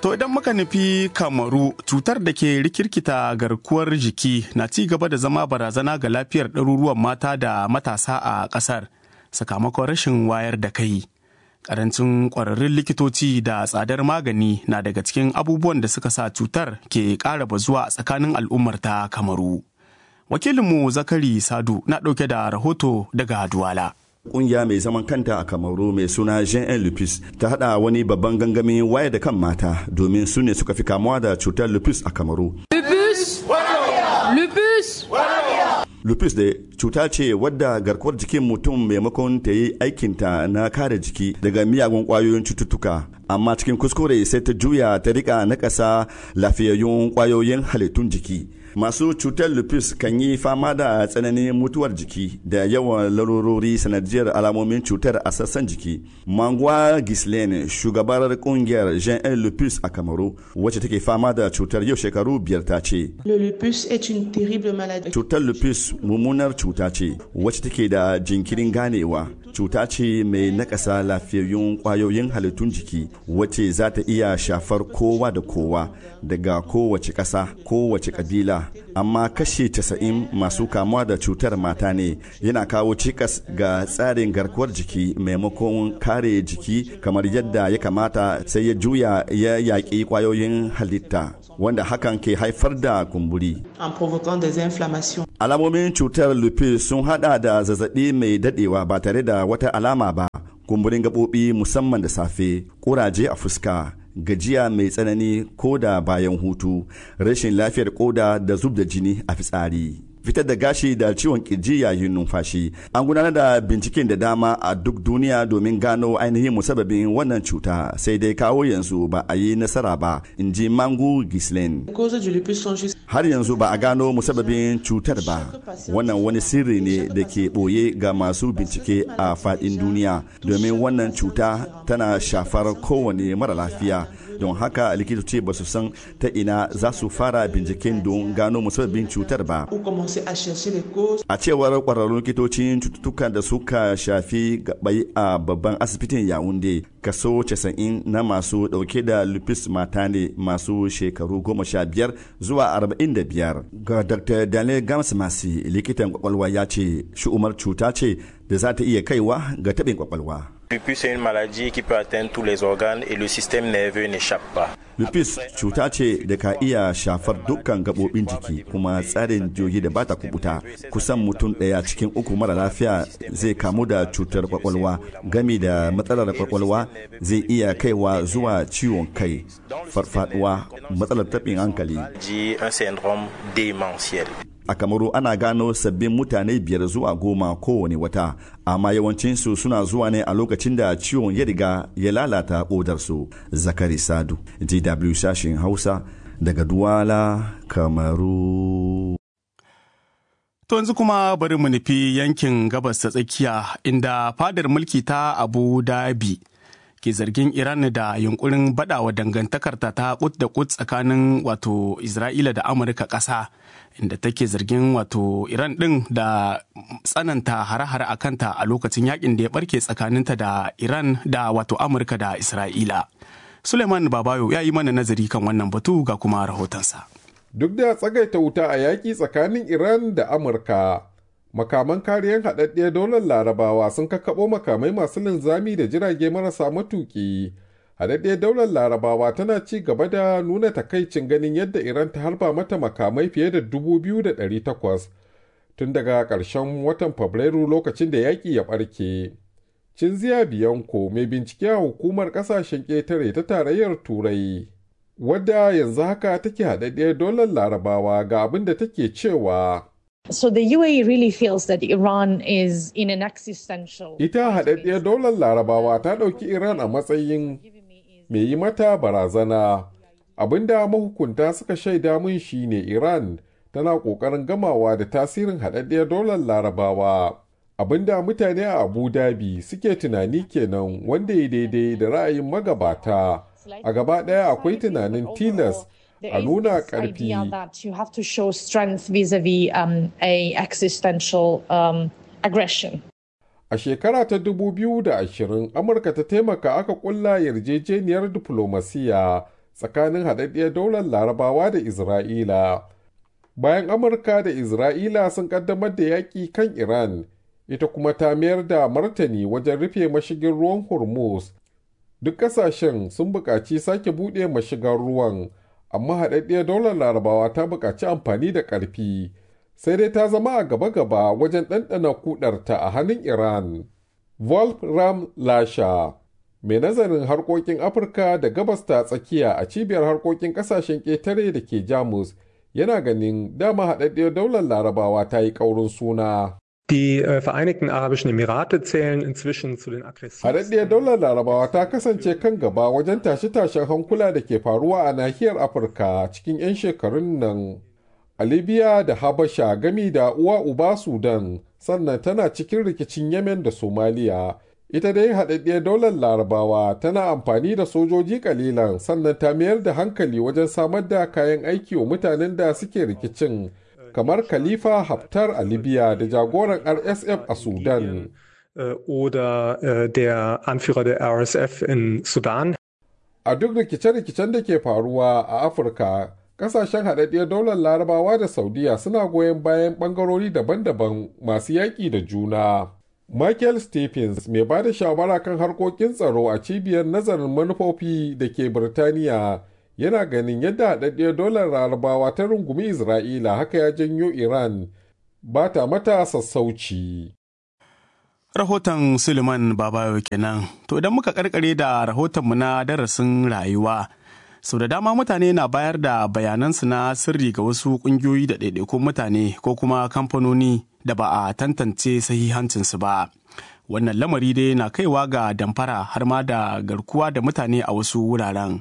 To idan muka nufi kamaru cutar da ke rikirkita garkuwar jiki na ci gaba da zama barazana ga lafiyar ɗaruruwan mata da matasa a ƙasar sakamakon rashin wayar da kai. Karancin ƙwararrun likitoci da tsadar magani na daga cikin abubuwan da suka sa cutar ke ƙara bazuwa a tsakanin al'ummar ta kamaru. Wakilinmu Zakari Sadu na ɗauke da rahoto daga Duwala. kungiya mai zaman kanta a kamaru mai suna jean lupus ta hada wani babban gangamin wayar da kan mata domin su ne suka fi kamuwa da cutar lupus a kamaru lupus lupus lupus da cuta ce wadda garkuwar jikin mutum maimakon ta yi aikinta na kare jiki daga miyagun kwayoyin cututtuka amma cikin kuskure sai ta juya ta rika na ƙasa lafiyayyun kwayoyin halittun jiki masu cutar lupus kan yi fama da tsananin mutuwar jiki da yawan larurori sanadiyar alamomin cutar a sassan jiki mangwa gislaine shugabar kungiyar jean lupus a kamaru wacce take fama da cutar yau shekaru biyar ta ce cutar lupus mummunar cuta ce wacce take da jinkirin ganewa cuta ce mai nakasa lafiyayyun kwayoyin halittun jiki wacce za ta iya shafar kowa da kowa daga kowace ƙasa kowace ƙabila amma kashe 90 masu kamuwa da cutar mata ne yana kawo cikas ga tsarin garkuwar jiki maimakon kare jiki kamar yadda ya kamata sai ya juya ya yaƙi kwayoyin halitta wanda hakan ke haifar da kumburi. Alamomin cutar lupus sun hada da zazzabi mai dadewa ba tare da wata alama ba, kumburin gaɓoɓi musamman da safe, ƙuraje a fuska, gajiya mai tsanani ko da bayan hutu, rashin lafiyar koda da zub da jini a fitsari. fitar da gashi da ciwon kirji yayin numfashi an gudanar da binciken da dama a duk duniya domin gano ainihin musababin wannan cuta sai dai kawo yanzu ba a yi nasara ba in ji mangu gislen har yanzu ba a gano musababin cutar ba wannan wani sirri ne da ke ɓoye ga masu bincike a faɗin duniya domin wannan cuta tana shafar kowane mara lafiya don haka likitoci ba su san ta ina za su fara binciken don gano musabbabin cutar ba a cewar kwararrun likitocin cututtukan da suka shafi gabai a babban asibitin yawunde kaso 90 na masu dauke da lupus mata ne masu shekaru 15 zuwa 45 ga dr daniel gamsmasi likitan kwakwalwa ya ce shi'umar cuta ce da za ta iya kaiwa ga taɓin kwakwalwa Lupus est une maladie qui peut atteindre tous les organes et le système nerveux n'échappe pas. Lupus cuta ce da ka iya shafar dukkan gaɓoɓin jiki kuma tsarin jiyoyi da bata kubuta kusan mutum ɗaya cikin uku mara lafiya zai kamu da cutar kwakwalwa gami da matsalar kwakwalwa zai iya kaiwa zuwa ciwon kai farfaduwa matsalar taɓin hankali. Un syndrome démentiel. a kamaru ana gano sabbin mutane biyar zuwa goma kowane wata amma yawancinsu suna zuwa ne a lokacin da ciwon ya riga ya lalata kodarsu zakari sadu dw sashen hausa daga duwala kamaru To yanzu kuma bari mu nufi yankin gabas ta tsakiya inda fadar mulki ta abu dhabi ke zargin Iran da yunkurin badawa dangantakarta ta kut da kut tsakanin wato Isra'ila da Amurka ƙasa inda take zargin wato Iran ɗin da tsananta hare-hare a kanta a lokacin yakin da ya barke tsakaninta da Iran da wato Amurka da Isra'ila. Suleiman Babayo ya yi mana nazari kan wannan batu ga kuma rahotonsa. Duk da tsagaita wuta a yaƙi tsakanin Iran da Amurka, makaman kariyar haɗaɗɗiyar daular larabawa sun kakkaɓo makamai masu linzami da jirage marasa matuƙi haɗaɗɗiyar daular larabawa tana ci gaba da nuna takaicin ganin yadda iran ta harba mata makamai fiye da 2,800 tun daga ƙarshen watan fabrairu lokacin da yaƙi ya ɓarke cinziya biyanko mai bincike a hukumar ƙasashen ƙetare ta tarayyar turai wadda yanzu haka take haɗaɗɗiyar daular larabawa ga abin da take cewa So the UAE really feels that Iran is in an existential. Ita haɗaɗɗiyar daular larabawa ta ɗauki Iran a matsayin mai yi mata barazana. Abinda mahukunta suka shaida mun shine Iran tana ƙoƙarin gamawa da tasirin haɗaɗɗiyar daular larabawa. Abinda mutane a Abu Dhabi suke tunani kenan wanda ya daidai da ra'ayin magabata. A gaba ɗaya akwai tunanin tilas a nuna ƙarfi. A shekara ta 2020, Amurka ta taimaka aka ƙulla yarjejeniyar diflomasiya tsakanin haɗaɗɗiyar daular larabawa da isra'ila bayan amurka da isra'ila sun ƙaddamar da yaƙi kan iran ita kuma ta mayar da martani wajen rufe mashigin ruwan hormuz duk ƙasashen sun buƙaci sake buɗe mashigar ruwan amma haɗaɗɗiyar daular larabawa ta buƙaci amfani da ƙarfi sai dai ta zama a gaba-gaba wajen ɗanɗana kudarta a hannun iran wolfram lasha mai nazarin harkokin afirka da gabas ta tsakiya a cibiyar harkokin ƙasashen ƙetare da ke jamus yana ganin dama haɗaɗɗiyar daular larabawa ta yi ƙaurin suna Die äh, Vereinigten Arabischen Emirate zählen inzwischen zu den aggressivsten. Haɗaɗɗiyar daular larabawa ta kasance kan gaba wajen tashe-tashen hankula da ke faruwa a nahiyar Afirka cikin 'yan shekarun nan. A Libya da Habasha gami da uwa uba Sudan sannan tana cikin rikicin Yemen da Somaliya. Ita dai haɗaɗɗiyar daular larabawa tana amfani da sojoji kalilan sannan ta mayar da hankali wajen samar da kayan aiki wa mutanen da suke rikicin. kamar Khalifa Haftar a Libya da jagoran RSF a Sudan. Oder der Anführer der RSF in Sudan. A duk rikice-rikicen da ke faruwa a Afirka, kasashen haɗaɗɗiyar daular larabawa da Saudiya suna goyon bayan ɓangarori daban-daban masu yaƙi da juna. Michael Stephens mai ba da shawara kan harkokin tsaro a cibiyar nazarin manufofi da ke Birtaniya yana ganin yadda haɗaɗɗiyar dolar larabawa ta rungumi isra'ila haka ya janyo iran ba ta mata sassauci rahoton suleiman babayo kenan to idan muka karkare da rahotonmu na darasin rayuwa sau da dama mutane na bayar da bayanansu na sirri ga wasu ƙungiyoyi da ɗaiɗaikun mutane ko kuma kamfanoni da ba a tantance sahihancinsu ba wannan lamari dai na kaiwa ga damfara har ma da garkuwa da mutane a wasu wuraren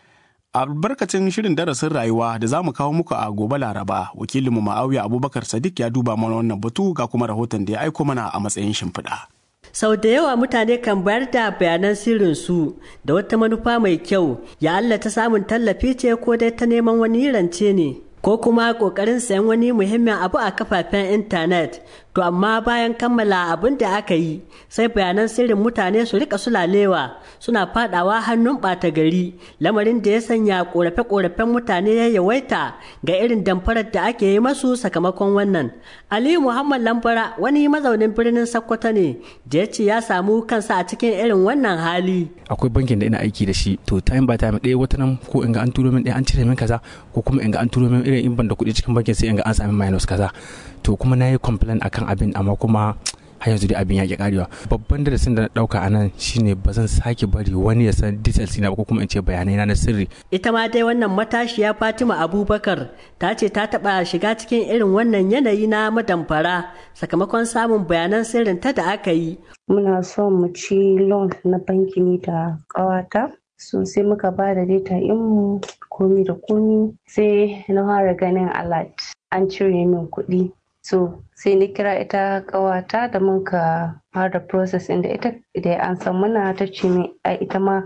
albarkacin shirin darasin rayuwa da za mu kawo muku a gobe laraba wakilinmu ma'auya abubakar sadiq ya duba mana wannan batu ga kuma rahoton da ya aiko mana a matsayin shimfiɗa. sau da yawa mutane kan bayar da bayanan sirrinsu da wata manufa mai kyau ya Allah ta samun tallafi ce ko dai ta neman wani rance ne ko kuma kokarin sayan wani muhimmin abu a kafafen intanet to amma bayan kammala abin da aka yi sai bayanan sirrin mutane su rika sulalewa suna fadawa hannun ɓata gari lamarin da ya sanya korafe-korafen mutane ya yawaita ga irin damfarar da ake yi masu sakamakon wannan aliyu muhammad lambara wani mazaunin birnin sokoto ne da ya ce ya samu kansa a cikin irin wannan hali akwai bankin da ina aiki da shi to time by time ɗaya wata nan ko in ga an turo min ɗaya an cire min kaza ko kuma in ga an turo min irin in ban da kuɗi cikin bankin sai in ga an sami minus kaza to kuma na yi complain akan abin amma kuma har yanzu dai abin ya ki karewa babban darasin da na dauka a nan shine ba zan sake bari wani ya san details na ko kuma in ce bayanai na sirri ita ma dai wannan matashiya Fatima Abubakar ta ce ta taba shiga cikin irin wannan yanayi na madamfara sakamakon samun bayanan sirrin ta da aka yi muna son mu ci loan na banki ni da kawata so sai muka ba da data mu komi da komi sai na fara ganin alert an cire min kuɗi so sai ni kira ita kawata da muka fara process inda ita da an san muna ta ce min ita ma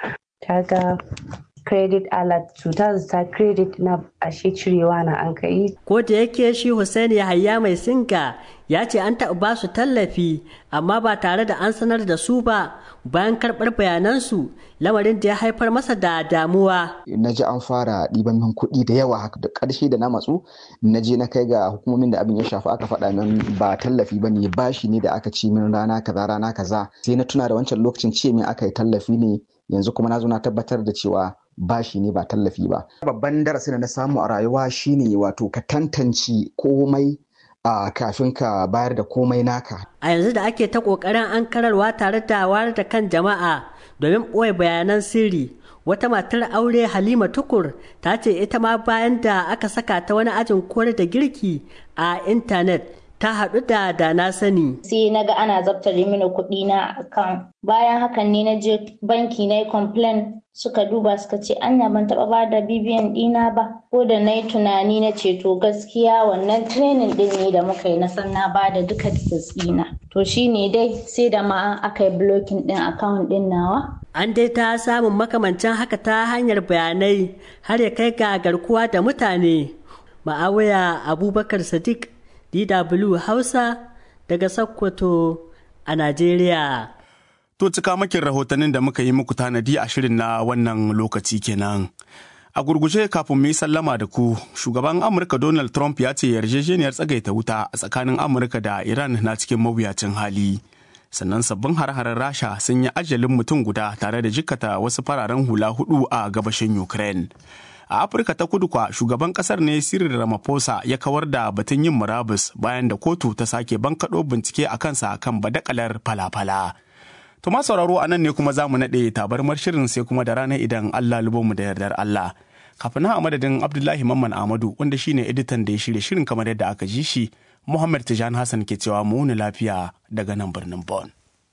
ta ga credit alert cuta ta credit na ashe cirewa na an kai ko da yake shi Hussein Yahaya mai singa ya ce an taɓa ba su tallafi amma ba tare da an sanar da su ba bayan karɓar bayanansu lamarin da ya haifar masa da damuwa. Na ji an fara ɗiban min kuɗi da yawa haka da ƙarshe da na matsu na je na kai ga hukumomin da abin ya shafi aka faɗa min ba tallafi ba ne bashi ne da aka ci min rana kaza rana kaza sai na tuna da wancan lokacin ce min aka yi tallafi ne yanzu kuma na zo na tabbatar da cewa bashi ne ba tallafi ba. Babban darasin da na samu a rayuwa shine wato ka tantance komai a kafin ka bayar da komai naka. A yanzu da ake ta ƙoƙarin an kararwa tare da wayar da kan jama'a domin ɓoye bayanan sirri. Wata matar aure Halima Tukur ta ce ita ma bayan da aka saka ta wani ajin koyar da girki a intanet ta haɗu da da na sani. Sai na ga ana zabtare mini kuɗi na akan bayan hakan ne na je banki na yi complain suka duba suka ce anya ban taɓa ba da bibiyan ɗina ba ko da na yi tunani na ce to gaskiya wannan training ɗin ne da muka yi na san na ba da duka details ɗina. To shi ne dai sai da ma aka yi blocking ɗin account ɗin nawa. An dai ta samun makamancin haka ta hanyar bayanai har ya kai ga garkuwa da mutane. Ma'awaya Abubakar Sadiq DW Hausa daga Sokoto a Najeriya. To cika makin rahotannin da muka yi muku tanadi a shirin na wannan lokaci kenan. A gurguje kafin mu yi sallama da ku, shugaban Amurka Donald Trump ya ce yarjejeniyar tsagaita wuta a tsakanin Amurka da Iran na cikin mawuyacin hali. Sannan sabbin har-harar Rasha sun yi ajalin mutum guda tare da jikkata wasu fararen hula hudu a gabashin Ukraine. A Afirka ta kudu kwa shugaban kasar ne Cyril Ramaphosa ya kawar da batun yin murabus bayan da kotu ta sake bankaɗo bincike a kansa kan badakalar falafala. To ma sauraro a nan ne kuma za mu naɗe tabarmar shirin sai kuma da rana idan Allah mu da yardar Allah. Kafin na a madadin Abdullahi Mamman Ahmadu wanda shine editan da ya shirya shirin kamar yadda aka ji shi, Muhammad Tijan Hassan ke cewa mu wuni lafiya daga nan birnin Bon.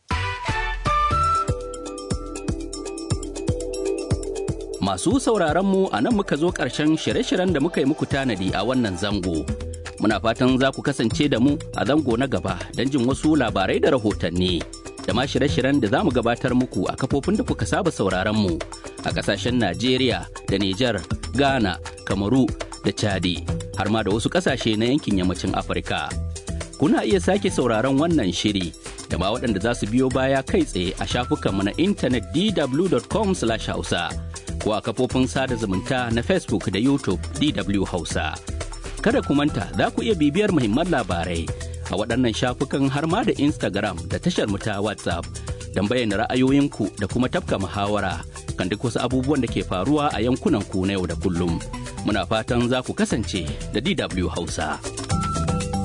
Masu sauraron mu a nan muka zo ƙarshen shirye-shiryen da muka yi muku tanadi a wannan zango. Muna fatan za ku kasance da mu a zango na gaba don jin wasu labarai da rahotanni. Da ma shirye-shiryen da za mu gabatar muku a kafofin da kuka saba sauraron mu a ƙasashen Najeriya da Nijar, Ghana, Kamaru da Chadi, har ma da wasu ƙasashe na yankin yammacin Afirka. Kuna iya sake sauraron wannan shiri da ma waɗanda za su biyo baya kai tsaye a shafukanmu na intanet dw.com/hausa. ko a kafofin sada zumunta na Facebook da YouTube DW Hausa. Kada ku manta za ku iya bibiyar muhimman labarai a waɗannan shafukan har ma da Instagram da tashar mu ta WhatsApp don bayyana ra'ayoyinku da kuma tafka muhawara kan duk wasu abubuwan da ke faruwa a yankunan ku na yau da kullum. Muna fatan za ku kasance da DW Hausa.